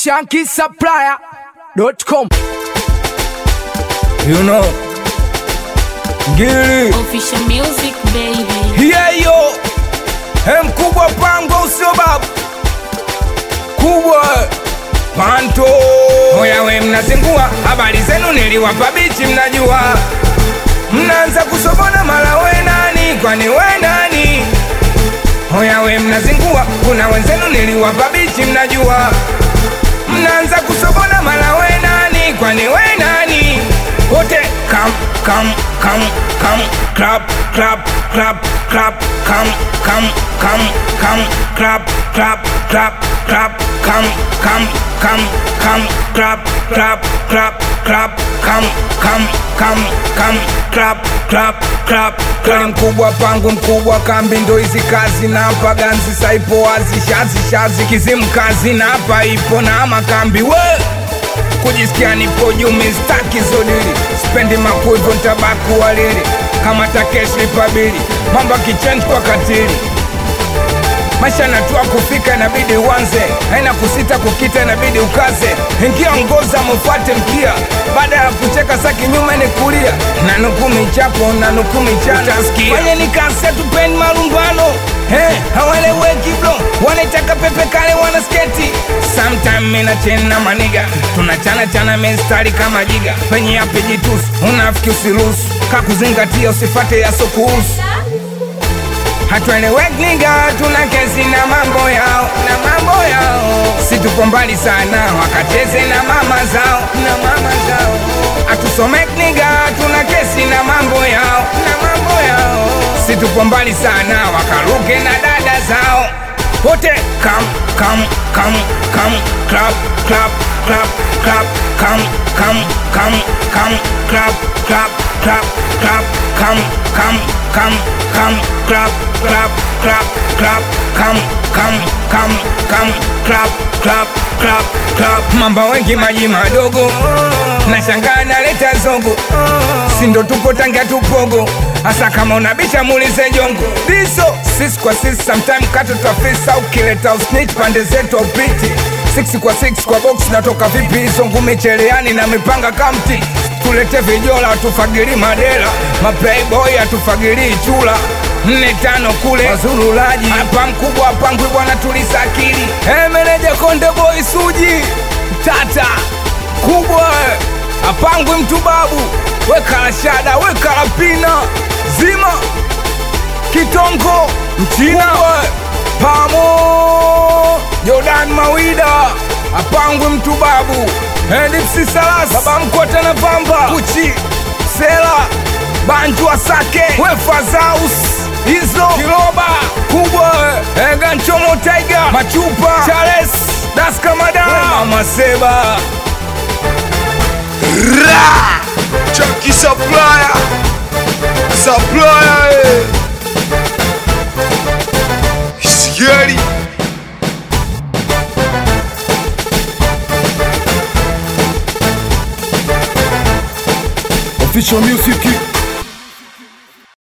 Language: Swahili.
shankisupplier.com. You know, ngili Official music baby. hiyo he mkubwa pango usio babu kubwa panto hoya we mnazingua habari zenu niliwapa bichi mnajua mnaanza kusobona mara we nani kwani we nani hoya we mnazingua kuna wenzenu niliwapa bichi mnajua mnaanza kusobona mara we nani kwani we nani wote kam kam kam kam clap clap clap clap kam kam kam kam clap clap clap clap kam kam kam kam clap clap clap clap kam kam kam kam clap clap clap kweli mkubwa pangu mkubwa kambi ndo hizi kazi na hapa ganzi saipo wazi shazi shazi kizimu kazi na hapa ipo na makambi we kujisikia nipo juu mistaki zodili spendi makuivo ntabaku walili kama takeshi pabili mambo kichenji kwa katili maisha natua kufika inabidi uanze haina kusita kukita inabidi ukaze ingia ngoza mufuate mkia baada ya kucheka sa kinyume ni kulia na nukumi chapo na nukumi chana fanye nikase tupeni malumbano Hey, haweleweki bro wanaitaka pepe kale wana sketi sometime mina chena maniga tunachana chana mistari kama jiga penye yapi jitusi unafiki usiruhusu kakuzingatia usifate yasokuhusu hatueleweki niga tuna kesi na mambo yao na mambo yao si tupo mbali sana wakacheze na mama zao na mama zao hatusomeki niga tuna kesi na mambo yao na mambo yao si tupo mbali sana wakaruke na dada zao wote kam kam kam kam clap clap clap clap kam kam kam kam clap clap clap clap kam kam kam kam clap clap clap clap kam kam kam kam clap clap clap clap mamba wengi maji madogo na shangaa naleta zogo sindo tupo tangia tupogo hasa kama unabisha muulize jongo diso sisi kwa sisi sometime kato twafisa ukileta usnich pande zetu upiti six kwa six kwa box natoka vipi hizo ngumi cheleani na mipanga kamti tulete vijola tufagili madela maplayboy atufagilii chula nne tano kule wazurulaji hapa mkubwa pangwi bwana tulisa akili hey, meneja konde boy suji tata kubwa apangwi mtu babu wekala shada wekala pina zima kitongo mchina pamo jordan mawida apangwi mtu babu edipsi salas baba mkota na pamba kuchi sela banju asake wefazaus hizo kiloba kubwa eganchomo taiga machupa chales daskamada mama seba Ra! Chucky Supplier! Supplier! eh. Scary! Official music